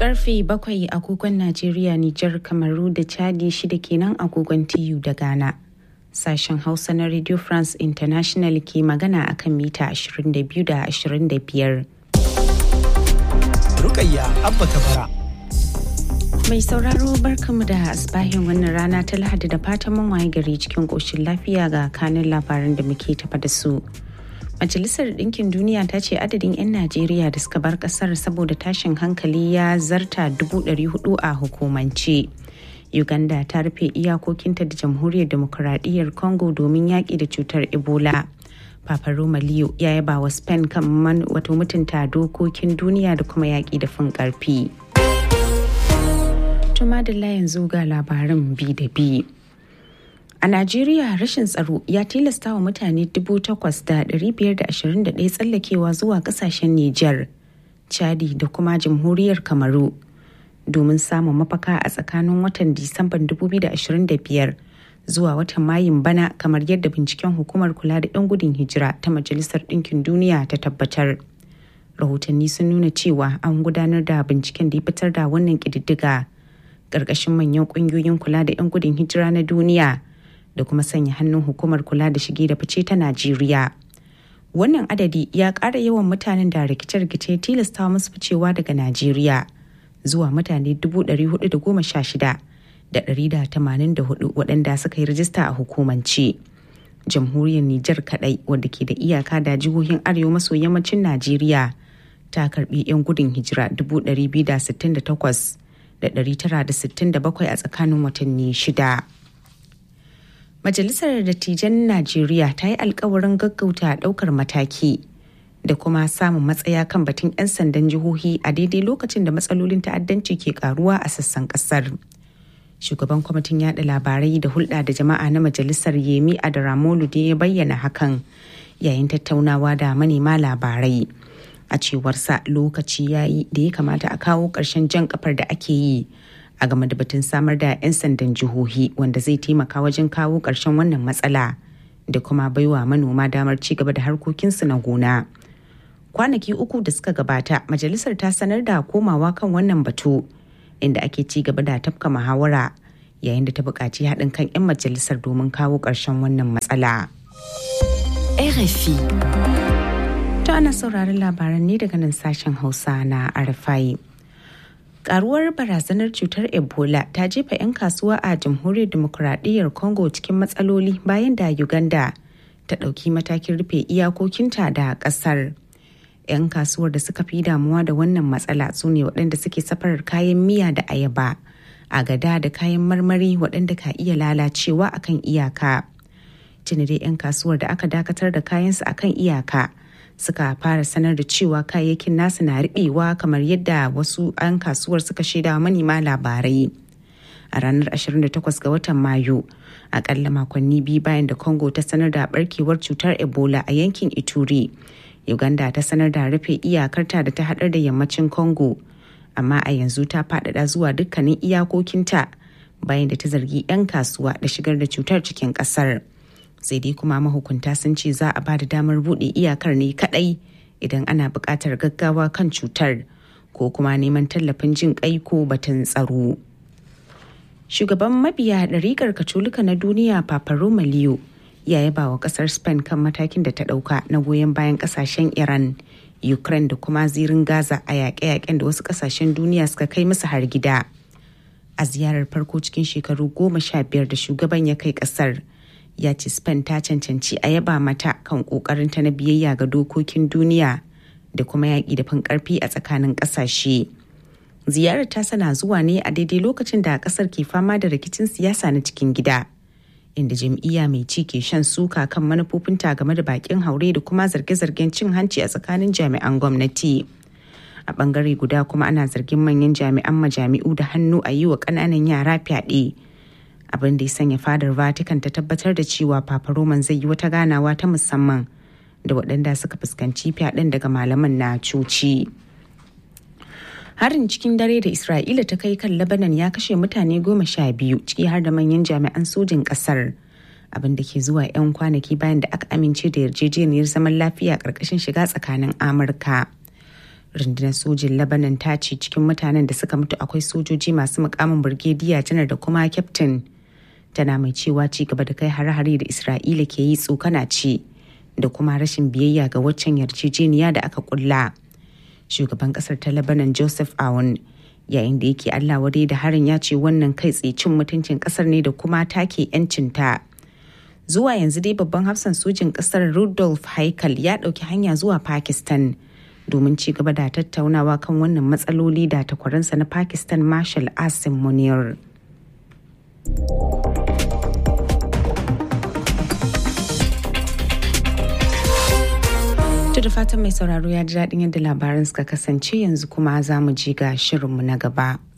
Karfe bakwai agogon Najeriya, Nijar, Kamaru da Chadi shida kenan agogon TU da Ghana. Sashen Hausa na Radio France International ke magana akan mita 22 da 25. Rukayya Abba Kabara. Mai sauraro barkamu da asbahin wannan rana ta Lahadi da fatan mun waye gari cikin ƙoshin lafiya ga kanin labaran da muke tafa da su. Majalisar Ɗinkin Duniya ta ce adadin 'yan Najeriya da suka bar ƙasar saboda tashin hankali ya zarta 400 a hukumance. Uganda ta rufe iyakokinta da Jamhuriyar Demokuraɗiyyar Congo domin yaƙi da cutar Ebola. Papa Roma Leo ya yaba wa Spain kan wato mutunta dokokin duniya da kuma yaƙi da fin ƙarfi. Tuma da yanzu ga labaran bi da bi. A Najeriya rashin tsaro ya tilasta wa mutane 8,521 tsallakewa zuwa kasashen Nijar, Chadi da kuma Jamhuriyar Kamaru domin samun mafaka a tsakanin watan Disamban 2025 zuwa watan Mayun bana kamar yadda binciken hukumar kula da 'yan gudun hijira ta Majalisar Ɗinkin Duniya ta tabbatar. Rahotanni sun nuna cewa an gudanar da binciken da ya fitar da wannan ƙididdiga ƙarƙashin manyan ƙungiyoyin kula da 'yan gudun hijira na duniya. da kuma sanya hannun hukumar kula da shige da fice ta Najeriya. Wannan adadi ya ƙara yawan mutanen da rikice-rikice tilasta musu ficewa daga Najeriya zuwa mutane 416,184 waɗanda suka yi rajista a hukumance. Jamhuriyar Nijar kaɗai wadda ke da iyaka da jihohin arewa maso yammacin Najeriya ta karɓi 'yan gudun hijira 268,967 a tsakanin watanni shida. Majalisar Dattijan Najeriya ta yi alkawarin gaggauta ɗaukar mataki da kuma samun matsaya kan batun 'yan sandan jihohi a daidai lokacin da matsalolin ta'addanci ke karuwa a sassan kasar. Shugaban kwamitin yada labarai da hulɗa da jama'a na majalisar Yemi Adaramolu da ya bayyana hakan yayin tattaunawa da manema labarai. A cewarsa lokaci ya yi da ya kamata a kawo ƙarshen jan kafar da ake yi. a game da batun samar da 'yan sandan jihohi wanda zai taimaka wajen kawo ƙarshen wannan matsala da kuma baiwa manoma damar ci gaba da harkokinsu na gona. Kwanaki uku da suka gabata, majalisar ta sanar da komawa kan wannan batu inda ake ci gaba da tafka muhawara yayin da ta buƙaci haɗin kan 'yan majalisar domin kawo ƙarshen wannan matsala. RFI. Ta ana sauraron labaran ne daga nan sashen Hausa na RFI. karuwar barazanar cutar ebola ta jefa 'yan kasuwa a jamhuriyar demokuraɗiyyar congo cikin matsaloli bayan da uganda ta ɗauki matakin rufe iyakokinta da ƙasar 'yan kasuwar da suka fi damuwa da wannan matsala su ne waɗanda suke safarar kayan miya da ayaba agada da kayan marmari waɗanda ka iya lalacewa akan iyaka tuni dai 'yan kasuwar da aka dakatar da kayansu akan iyaka suka fara sanar da cewa kayayyakin nasu na riɓewa kamar yadda wasu 'yan kasuwar suka shaida manema labarai a ranar 28 ga watan mayu akalla makonni biyu bayan da congo ta sanar da barkewar cutar ebola a yankin ituri uganda ta sanar da rufe iyakarta da ta haɗar da yammacin congo amma a yanzu ta faɗaɗa zuwa dukkanin iyakokinta bayan da ta zargi 'yan kasuwa da shigar da cutar cikin ƙasar. sai dai kuma mahukunta sun ce za a ba da damar buɗe iyakar ne kaɗai idan ana buƙatar gaggawa kan cutar ko kuma neman tallafin jin ƙai ko batun tsaro. Shugaban mabiya ɗariƙar Katolika na duniya Papa Roma Leo ya yaba wa ƙasar Spain kan matakin da ta ɗauka na goyon bayan ƙasashen Iran, Ukraine da kuma zirin Gaza a yaƙe-yaƙen da wasu ƙasashen duniya suka kai musu har gida. A ziyarar farko cikin shekaru goma sha biyar da shugaban ya kai ƙasar. ya ce spain ta cancanci a yaba mata kan kokarinta na biyayya ga dokokin duniya da kuma yaƙi da fin ƙarfi a tsakanin ƙasashe ziyarar ta sana zuwa ne a daidai lokacin da ƙasar ke fama da rikicin siyasa na cikin gida inda jam'iyya mai ci ke shan suka kan manufofinta game da bakin haure da kuma zarge-zargen cin hanci a tsakanin jami'an gwamnati a bangare guda kuma ana zargin manyan jami'an majami'u da hannu a yi wa ƙananan yara fyaɗe. abin da ya sanya fadar vatican ta tabbatar da cewa papa roman zai yi wata ganawa ta musamman da waɗanda suka fuskanci fyaɗen daga malaman na coci harin cikin dare da isra'ila ta kai kan labanan ya kashe mutane goma sha biyu ciki har da manyan jami'an sojin ƙasar abin da ke zuwa 'yan kwanaki bayan da aka amince da yarjejeniyar zaman lafiya ƙarƙashin shiga tsakanin amurka rundunar sojin labanan ta ce cikin mutanen da suka mutu akwai sojoji masu mukamin birgediya janar da kuma kyaftin tana mai cewa ci gaba da kai hare-hare da isra'ila ke yi tsokana ce da kuma rashin biyayya ga waccan yarjejeniya da aka kulla shugaban kasar ta lebanon joseph aoun yayin da yake allah wadai da harin ya ce wannan kai tsaye cin mutuncin kasar ne da kuma take 'yancinta zuwa yanzu dai babban hafsan sojin kasar rudolf haikal ya ɗauki hanya zuwa pakistan domin ci gaba da tattaunawa kan wannan matsaloli da takwaransa na pakistan marshal asim munir da fatan mai sauraro ya ji daɗin yadda labaran suka kasance yanzu kuma za mu ji ga shirinmu na gaba.